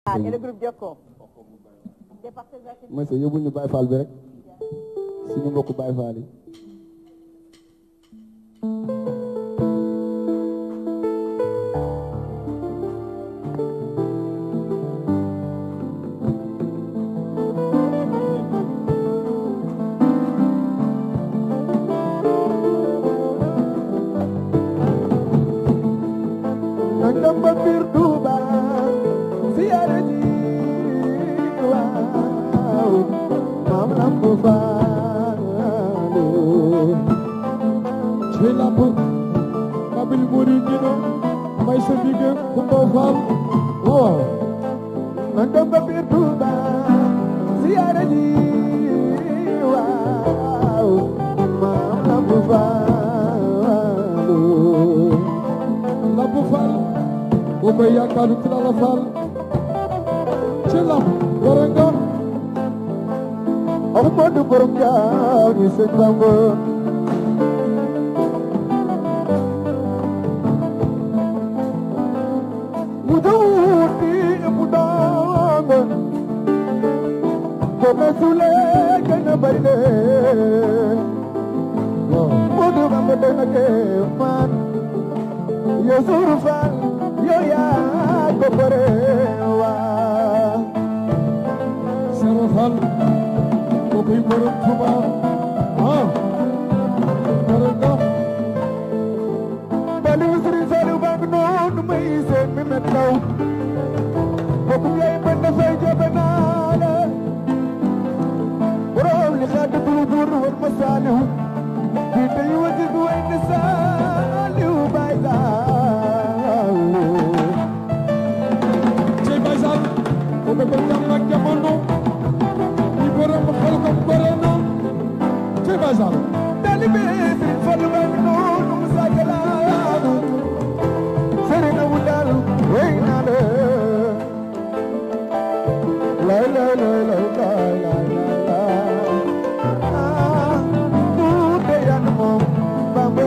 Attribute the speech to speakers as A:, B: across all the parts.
A: ah et le groupe Jokko.
B: mooy sa yóbbul ñu Baye Fall bi rek suñu mbokku Baye Fall yi
C: nangam ba biir Tuuba siyaare ji waaw maam lamp faale
B: ci lamp babil muridina may sa bige Kumba Fall waaw
C: nangam ba biir Tuuba siyaare ji waaw maam lamp faale
B: lamp Fall boo koy yaakaaru ci la la Fall ci lamp gore nga
C: Ahmadu borom jaaw ni sëñ Bamba mu dawuti mu daanga ko mesule gën a bari de Modu Bamba dana ke man yo suru fan yo yaa ko bare waa
B: Sero Fall boo koy borom Tuuba ah gore nga
C: Baliou Serigne Saliou baa ngi noonu may seen mi met naw bokkum yaay mën na fay jobe naa la borom li xaat buru buru war ma Saliou bi tey wati du way ne Saliou bay Saliou
B: ci Baye Sall boo ko bëgg ak jamono ñi borom xel ko gore na ci Baye Sall
C: Talibe Serigne Fallou baa ngi noonu mu sagalaanu Serigne wu dal way naa la lay lay lay lay lay lay lay ah tuute yan moom Bamba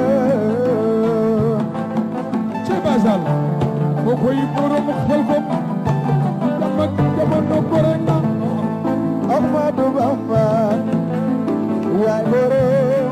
B: ci Baye Sall boo koy borom xel ko jam ak jamono gore na
C: Ahmadu Bamba yaay borom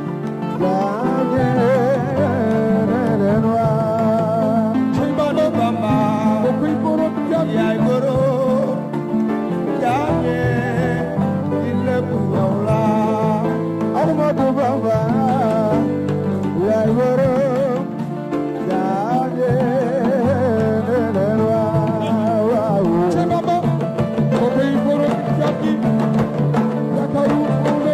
C: jaajëren waa
B: ci Bado Bamba boo koy borom jam
C: yaay borom jaame di lépp yow la Ahmadu Bamba yaay borom jaame leen waaw
B: ci Bamba boo koy borom jam gi yaakaaru Mawla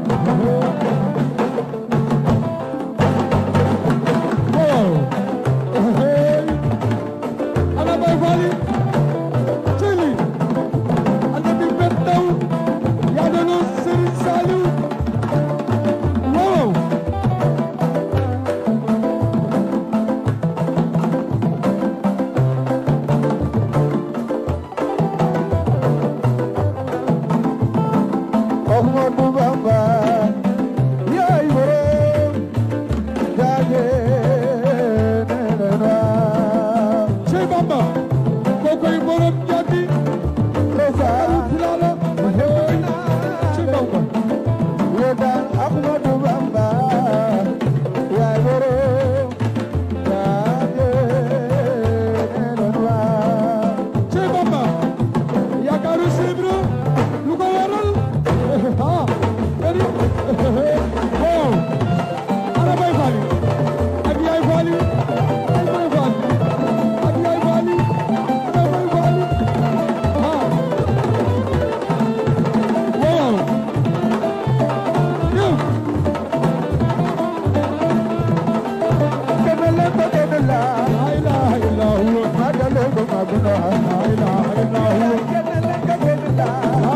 B: waaw hey ana Baye Fall yi ci li ana bi bet daw yaa doon Serigne Saliou waaw
C: Ahmadu Bamba yaay borom jaajëf waaw
B: ci Bamba boo koy borom jàddi
C: Rosaan
B: Tilala hey ci Bamba
C: Yedaan Ahmadu Bamba yaay borom jaajëf waaw
B: ci Bamba yaakaaru Sibra lu ko waral ah bari waaw ana Baye Fall yi ak Yaay Fall yi ay Baye Fall yi ak Yaay Fall yi ana Baye Fall yi ah waaw yow
C: kenn leen ko kenn la
B: la ilaha illa huwa
C: magale ko maguna
B: la ilaha illa huwa
C: kenn leen ko kenn la
B: la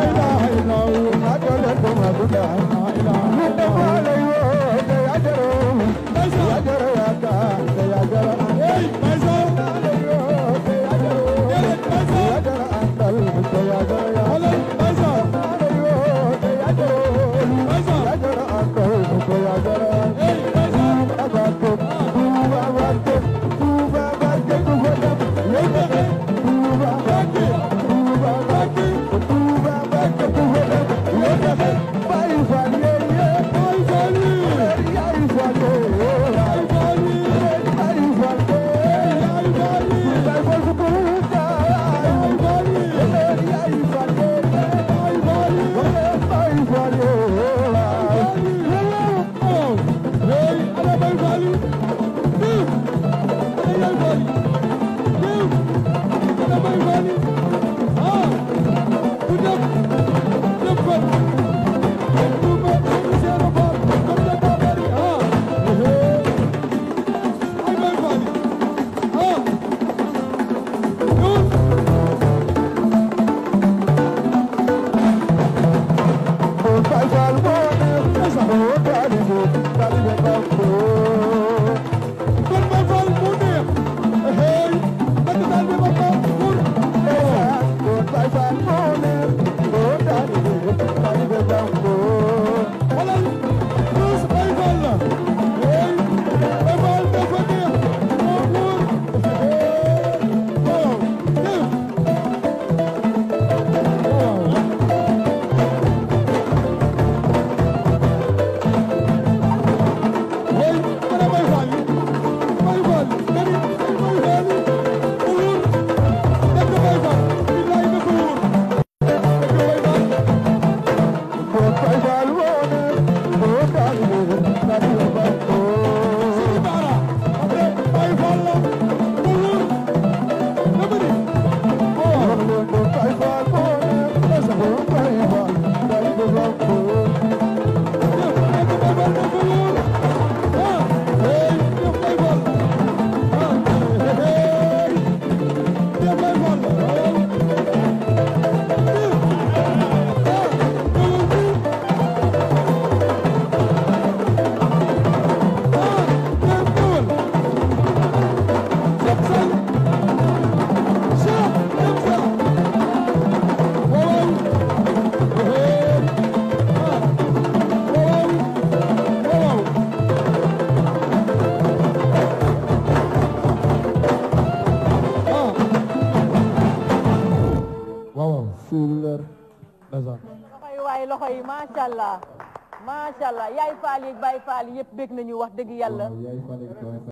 A: loxo yi waaye loxo yi macha allah macha allah yaay faal yi baay faal yëpp bég nañu wax dëgg yàlla